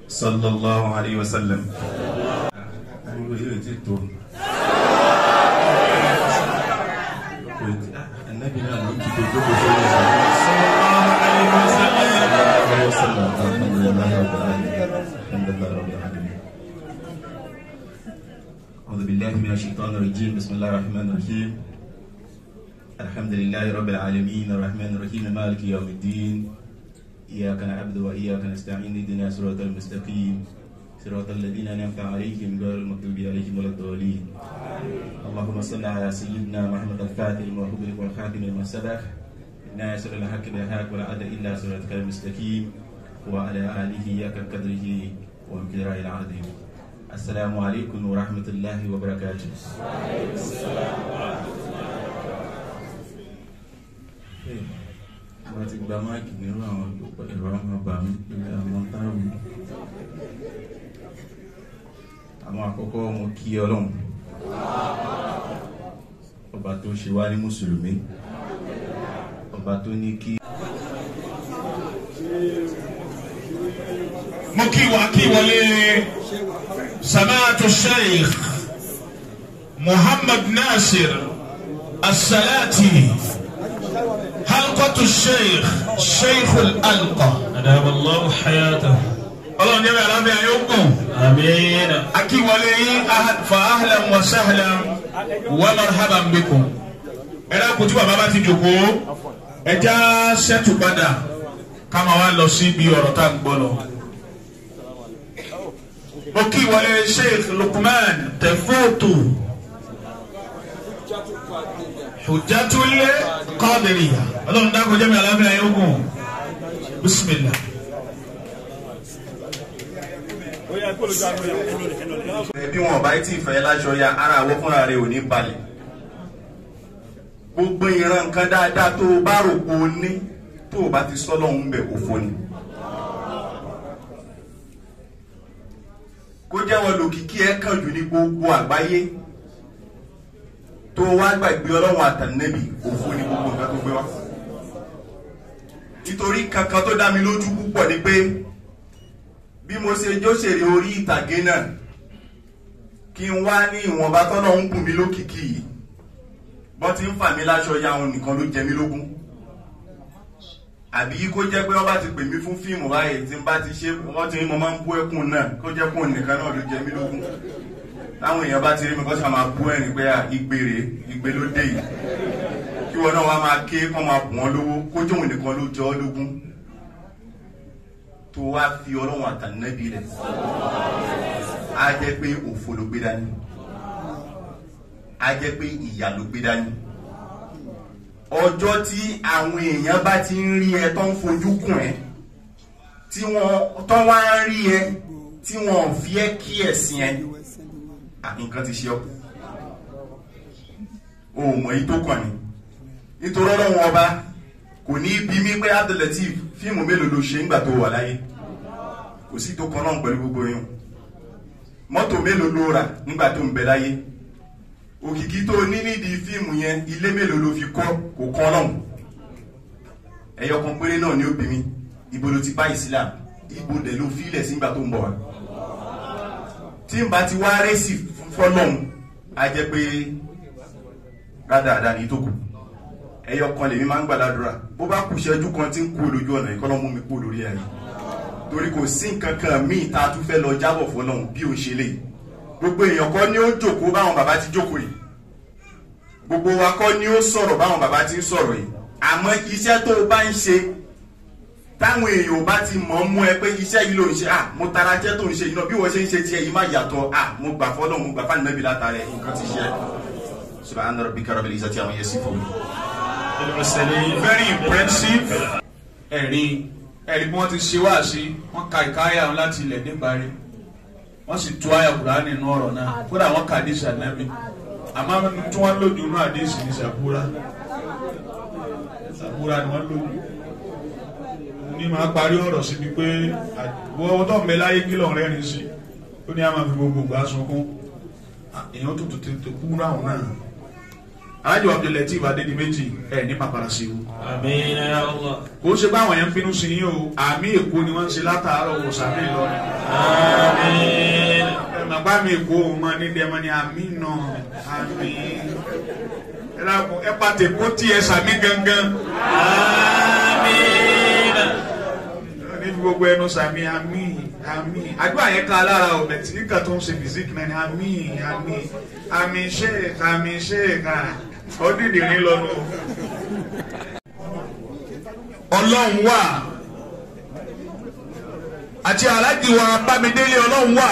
sallallahu alayhi wa sallam. ariwo yóò ti tó. anabi náà ló ti dojú kò sórí ẹ̀. sallallahu alayhi wa sallam. alhamdulilayi rabbil alamin. alhamdulilayi rabbil alamin. أعوذ بالله من الشيطان الرجيم بسم الله الرحمن الرحيم الحمد لله رب العالمين الرحمن الرحيم مالك يوم الدين إياك نعبد وإياك نستعين اهدنا صراط المستقيم صراط الذين أنعمت عليهم غير المغضوب عليهم ولا الضالين اللهم صل على سيدنا محمد الفاتح الموهوب والخاتم لما سبق ناصر الحق بالحق ولا عد إلا صراطك المستقيم وعلى آله إياك قدره ومقداره العظيم السلام عليكم ورحمة الله وبركاته wọ́n ti gba máàkì nínú àwọn ẹ̀rọ àwọn ọba mi ilé àwọn táwọn àwọn àkọ́kọ́ mo kí ọlọ́run ọba tó ṣe wá ní mùsùlùmí ọba tó ní kí. mo kí wa kí wọlé samaatu sheikh muhammad nasir asalati halqatu sheikh sheikh alqa. أدام الله حياته ọlọ́run jẹ́ bẹ́ẹ̀ alábẹ́ ayé ogun. آمين akíwọlé yín ahad- fa ahlan wa sahlan wa marhaban bikum. ẹ dákun tí bàbá bá ti jòkó ẹ já sẹ́tù padà ká máa wá lọ sí ibi ọ̀rọ̀ tá à ń gbọ́ lọ. mo kí wọlé sheikh lukman tẹfóòtù hujjatul qadiriya ọlọ́run dákun jẹ́ mi alábẹ́ ayé ogun bisimilah. bí wọn bá tí ì fẹ́ láṣọ ya ara àwọ̀ fúnra rẹ̀ ò ní balẹ̀ gbogbo ìran nǹkan dáadáa tó o bá rò pé o ní tó o bá ti sọ lọ́hún bẹ̀ òfo ni. kó jẹ́wọ́ lòkìkí ẹ kàn jù ní gbogbo àgbáyé tó o wá gbàgbé ọlọ́run àtànẹ́bì òfo ni gbogbo nǹkan tó gbé wá. nítorí kankan tó dá mi lójú púpọ̀ ni pé bí mo ṣe jóṣèré orí ìtàgé náà kí n wá ní ìwọ̀nba tọ́nà ń bùn mí lókìkí yìí bọ́n ti ń fà mí láṣọ ya òun nìkan ló jẹ mí lógún àbí kó jẹ́ pé wọ́n bá ti pè mí fún fíìmù báyìí tí n bá ti ṣe wọ́n ti ní mo máa ń bú ẹkùn náà kó jẹ́ kó nìkan náà ló jẹ mí lógún táwọn èèyàn bá ti rí mi kó sà máa bú ẹ̀rín pé à, igbe rèé igbe ló dé yìí kí wọn náà wá máa ké kó máa bù wọ́n lówó kó jẹ́ òun nìkan ló jẹ ọ́ lógún tó wá fi ọlọ́run àtànẹ́bí rẹ̀ á jẹ́ pé òfo ló gbé dání á jẹ́ pé ìyà ló gbé dání ọjọ́ tí àwọn èèyàn bá ti ń rí ẹ tó ń fojú kùn ẹ tí wọ́n tó wá ń rí ẹ tí wọ́n ò fi ẹ́ kí ẹ̀sìn ẹ à, nǹkan ti ṣe ọ́ o ò mọ̀ yìí tó kàn ní nítorí ọlọ́run ọba kò ní bí mí pé Abdulateef fíìmù mélòó ló ṣe ńgbà tó wà láyé kò sí tó kan náà pẹ̀lú gbogbo yín mọ́tò mélòó ló rà nígbà tó ń bẹ láyé òkìkí tó ní nídìí fíìmù yẹn ilé mélòó ló fi kọ́ kò kan náà ẹyọ kan péré náà ni ó bí mi ibo ló ti bá Islam ibo dẹ̀ ló fílẹ̀ sígbà tó ń bọ̀ wá tí n bá ti wá rẹ́sì fọlọ́hún á jẹ́ pé rádaràdà ní tó kù ẹyọ kan lèmi máa ń gbàdúrà bó bá kù ṣẹ́jú kan tí ń kú lójú ọ̀nà ìkọ́lọ́ mú mi kú lórí ayé torí kò sí nǹkan kan míì tá a tún fẹ́ lọ jábọ̀ fọlọ́hún bí ó ṣe lè gbogbo èèyàn kọ́ ni ó jókòó báwọn bàbá ti jókòó yìí gbogbo wa kọ́ ni ó sọ̀rọ̀ báwọn bàbá ti ń sọ̀rọ̀ yìí àmọ́ iṣẹ́ tó o bá ń ṣe táwọn èèyàn bá ti mọ̀ mú ẹ pé iṣẹ́ yìí ló ń ṣe à mo tara jẹ́ tó ń ṣe yìí náà bí wọ́n ṣe ń ṣe tiẹ̀ yìí má yàtọ̀ à mo gbà fọ́lọ́ mo gbà fáànù mẹ́bi látara ẹ̀ nǹkan ti ṣe subhana rabbika rabbil izzati amma yasifun. very impressive. ẹ̀rí ẹ̀rí bí wọ́n ti ṣe wá sí wọ́n ka ìkáyà wọn láti ilẹ̀ níparí wọ́n sì tú àyà kúrò nínú ọ̀rọ̀ náà kódà wọ́n ka àdìsí ànábì àmọ́ tí wọ́n lòdì inú àdìsí ní sàbúrà sàbúrà ni wọ́n lòdì ní máa parí ọ̀rọ̀ síbi pé wọ́n tó ń bẹ láyé kí lọ́n rẹ́rìn sí ó ní a máa fi gbogbo gbà sunkún èèyàn tó tó tó kú ráhùn náà alájọ abdulateef adédìméjì ẹ ní pàpàrà sí o آمين يا الله kò ṣe báwọn yẹn ń bínú sí yín o àmì èkó ni wọ́n ń ṣe látàárọ̀ wò sàmì ìlọrin آمين ẹ mà bá mi èkó o mọ ní dẹ́mọ ní àmì nà àmì ẹ dàpọ̀ ẹ pàtẹ kó tiẹ̀ sàmì gangan آمين ní gbogbo ẹnu sàmì àmì àmì àdúrà yẹn ká lára ọ̀bẹ tí nígbà tó ń ṣe fìsíkì náà ni àmì àmì àmì sheik àmì sheik ọdídìrín lọ́nu. ọlọ́run wà àti aláàjì wa bámidélé ọlọ́run wà.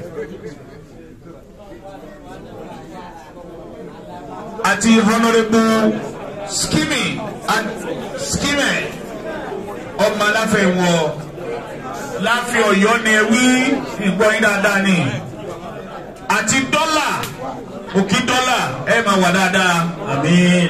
àti honourable skimmy and skimmy ọmọ aláfẹ́ wọ láfi ọ̀yọ́ ni ẹ wí ìgbọ́ yín dáadáa ni àti dọ́là òkì dọ́là ẹ máa wà dáadáa آمين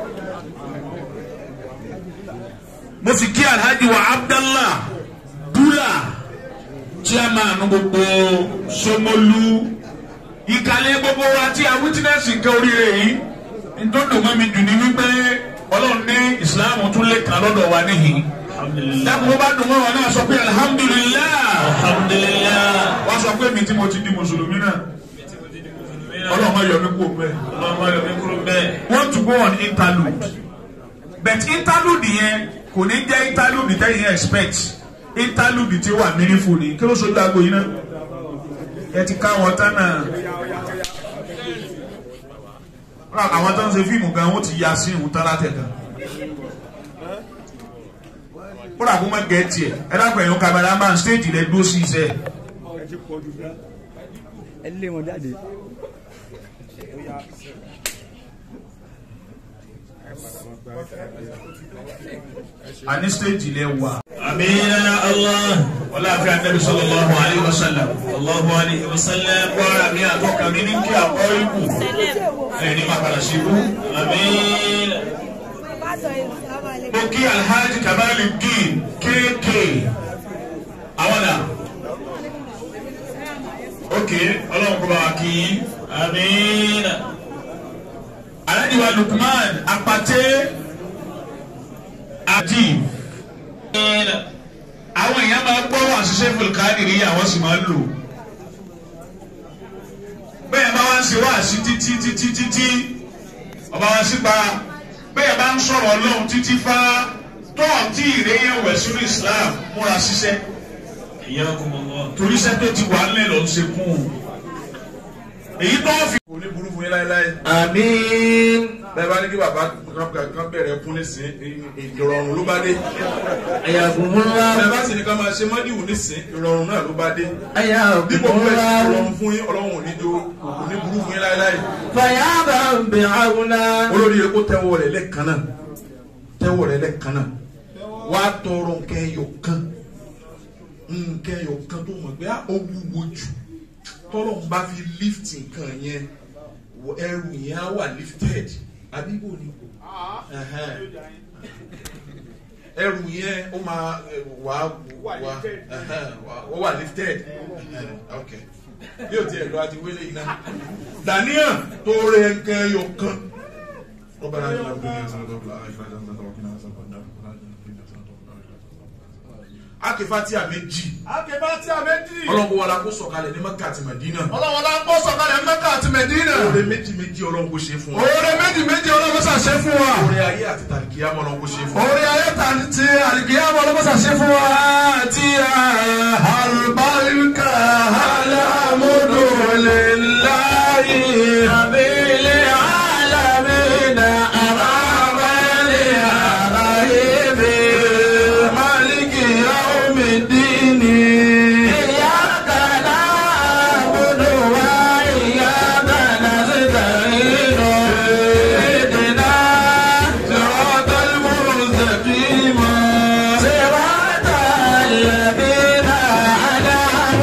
mo sì kí alhaji wa abdallah dula chairman gbogbo Ṣómólú ìkàlẹ̀ gbogbo wa tí a witness nǹkan oríire yìí ntọ́dọ̀ mọ́ mi dùn ní wípé ọlọ́run ní islam tún lè kàn lọ́dọ̀ wa níhìn الحمد لله dákun bó bá dùn mọ́ wa náà sọ pé alhamdulilah الحمد لله wọ́n sọ pé mi tí mo ti di mùsùlùmí náà ọlọ́run máa yọ mí kú òun bẹ́ẹ̀. اللهم يبارك بك want to go on interlude but interlude yẹn kò ní jẹ́ interlude tẹ́yìn expect interlude tí ó wà meaningful ni kí ló sojú aago yìí náà ẹ ti ká wọn tán náà Rárá, àwọn tó ń ṣe fíìmù gan wọn ti ya sí ìhun tán látẹ̀gàn kódà kó má gẹ̀ẹ́tì ẹ̀ ẹ dákun ẹ̀yọ́ cameraman stage rẹ̀ dúró sí iṣẹ́ ẹ̀. ẹ lé wọn jáde. àní stage rẹ̀ wà. آمين يا الله wọlé àfi anabi sallallahu alayhi wa sallam. الله عليه وسلم Bọ́lá mi àtọ́ka mi ní kí àkọ́ ikú ẹni máa padà sí ikú. آمين Mo kí Alhaji Kamali Deen KK. Àwọn dà. Ok, ọlọ́run kó bá wa kí yín. آمين Alhaji wa Lukman Apate Ajib. آمين Àwọn èèyàn máa gbọ́ wà ṣiṣẹ́ fúlùkádìrí àwọn sì máa ń lò. Bẹ́ẹ̀ bá wá ń ṣe wá sí títí títí títí ọba wa sí pa bẹ́ẹ̀ bá ń sọ̀rọ̀ ọlọ́run títí fá tọ́ọ̀tì ìrẹ́yẹ̀ wẹ̀ sínú Islam múra ṣiṣẹ́ حياكم الله torí iṣẹ́ tó ti wà nílẹ̀ ló ń ṣe kún un. èyí tó fi. kò ní burú fún yín láéláé. آمين bẹ́ẹ̀ bá ní kí bàbá kan bẹ̀rẹ̀ kún nísìn ìrọ̀rùn ló bá dé. حياكم الله bẹ́ẹ̀ bá sì ní ká máa ṣe mọ́díwù nísìn ìrọ̀rùn náà ló bá dé. bí حياكم mo fẹ́ ṣe الله ìrọ̀rùn fún yín ọlọ́run ò ní jó kò ní burú fún yín láéláé. فيا من بعونا olórí yẹ kó tẹ́wọ́ rẹ̀ lẹ́ẹ̀kan náà tẹ́wọ́ rẹ̀ lẹ́ẹ̀kan náà wá tọrọ nǹkan ẹyọ kan nǹkan ẹyọ kan tó mọ̀ pé ó wúwo jù tọ́lọ̀ ń bá fi lift nǹkan yẹn wọ- ẹrù yẹn á wà lifted àbíbò ni Ẹhẹ́n. ẹrù yẹn ó máa ẹ, wà wà ẹhẹ́n, wà- ó wà lifted Ẹhẹ́n, ok bí o tiẹ̀ lọ àti wílé iná daniel tó rẹ nǹkan ẹyọ kan. ربنا اجعلنا في الدنيا حسنة وفي الآخرة حسنة وقنا عذاب النار ربنا اجعلنا في الدنيا حسنة وفي الآخرة akefati méjì Akebati Amedi. ọlọ́run wọlá kó sọ̀kalẹ̀ ní mẹ́kà àti mẹ́dínà Ọlọ́run la ń kó sọ̀kalẹ̀ Mẹ́kà àti Mẹ̀dínà. oore méjì méjì ọlọ́run kó ṣe fún wa Oore méjì méjì ọlọ́run ṣàṣẹ fún wa. oore ayé àti tàlìkìyà ọlọ́run kó ṣe fún wa Oore ayé ta ti àlìkìyàmọ̀ ọlọ́run ṣàṣẹ fún wa. Ti àlùbáríkà alámúdò lè láyé. Àbílẹ̀ alámìnà àbábẹ́lẹ̀ àráyébé. Málìkì yaomi dínì. Ìyáka na'budu wa ìyáka nasta'in. Ihdina siratal mustaqim. Siratal ladhina an'amta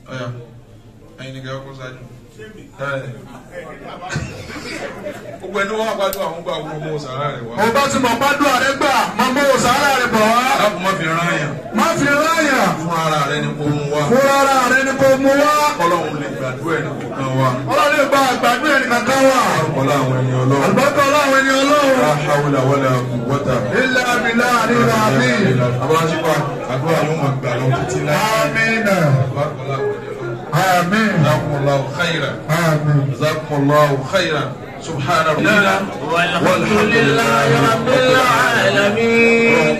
ọ̀yà ẹ̀yin ni kẹ́ ọkọ̀ ṣáájú. gbogbo ẹni wọn àgbàdo àwọn gbà wọn mọ sàrà rẹ wá. ọba tí mo bá dùn àrẹ gbà máa mọ sàárà rẹ bọ̀ wá. aláàbò má fi rán yàn má fi ráyà fún ara rẹ ni kò mú wá. fún ara rẹ ni kò mú wá. kọ́lọ́hún lè gbàdúrà ẹni kò kàn wá. ọlọ́run gba àgbàdo ẹnì kankan wà. kọ́lá àwọn ènìyàn ọlọ́run. àlùbọ́tọ̀ ọlọ́run ẹni ọlọ́run. la hawla wala quwwata. ilé abilá àríwá mi. abájípa àdúrà yóò máa gbà lọ títí láì. amínà bákọ́lá àwọn ènìyàn ọlọ́run. amín jazakumullahu khairan. amín. jazakumullahu khairan. subhana rabbika. walhamdulillahi rabbil alamin.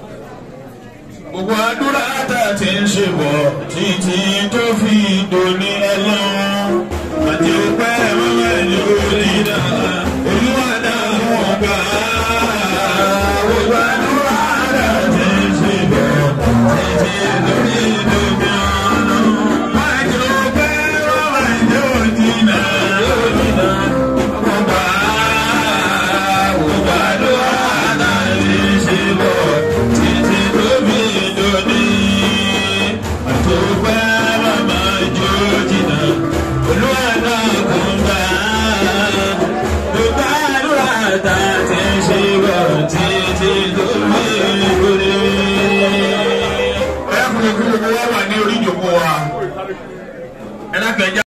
gbogbo àdúrà tá a ti ń ṣe bọ̀ títí tó fi dòní.